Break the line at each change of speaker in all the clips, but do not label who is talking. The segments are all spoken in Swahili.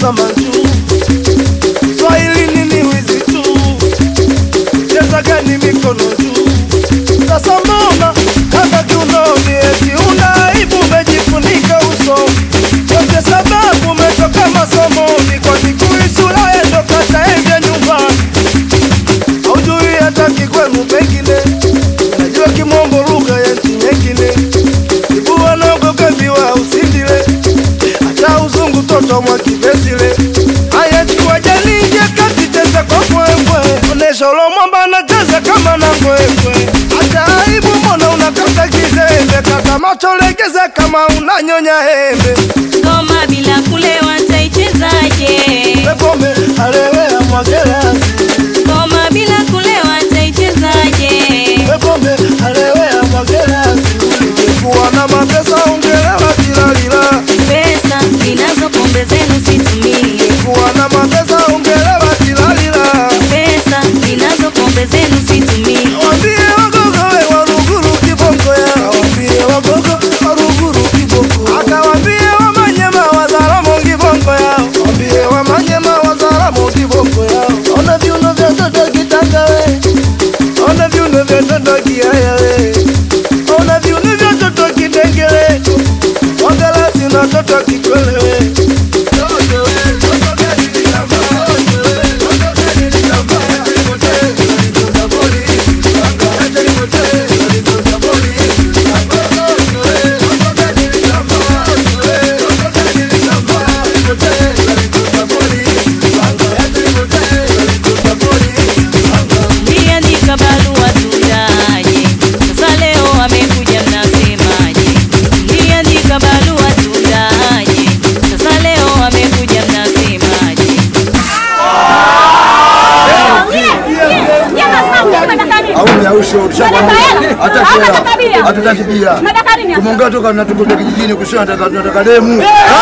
tazama juu. Swahili nini wizi tu, cheza gani mikono juu. Sasa mbona kaka kiunoni, eti una aibu, umejifunika uso yote, sababu umetoka masomoni, kwa kikui shule ndo kataevya nyumbani, haujui hata kikwenu pengine, najua kimombo lugha ya nchi nyingine, ibua nagogambiwa usindile hata uzungu toto mwa kivesile haya chukua jalinje kati cheza kwa kwekwe onesha ulo mwamba anacheza kama na kwekwe hata aibu mbona unakata kizembe kata macho legeza kama unanyonya hembe
Ngoma bila kulewa taichezaje?
pepome alewea mwagerasi
Ngoma bila kulewa taichezaje?
pepome alewea mwagerasi kuwa na mapesa ungelewa tilalila
Pesa ninazo pombe zenu situmie.
kuwa na mapesa ungelewa tilalila
Pesa ninazo pombe zenu situmie.
Wambie wagogo we waruguru kibongo ya Wambie wagogo waruguru kibongo Akawambie wamanyema wazaramo kibongo ya Wambie wamanyema wazaramo kibongo ya Ona viuno vya toto kitanga we Ona viuno vya toto kiaya we Ona viuno vya toto kidengele Wangalasi na toto kikwele we Toto we, toto gani nilamba, toto we, toto gani nilamba, toto polisi,
Niandika barua tundaje? Sasa leo amekuja mnasemaje? Niandika barua tundaje? Sasa leo amekuja mnasemaje?
hatutaki bia tumeongea toka natukuta kijijini kusema tunataka demu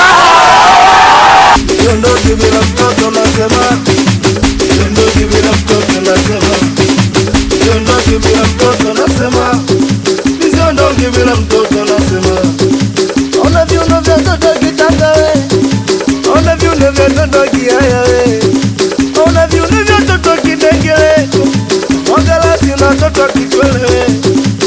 Siondoki bila mtoto nasema, siondoki bila mtoto nasema, siondoki bila mtoto nasema, siondoki bila mtoto nasema. Ona viuno vya toto kitanga we, ona viuno vya toto kiaya we, ona viuno vya toto kidengele, wangalasi na toto kikwele we,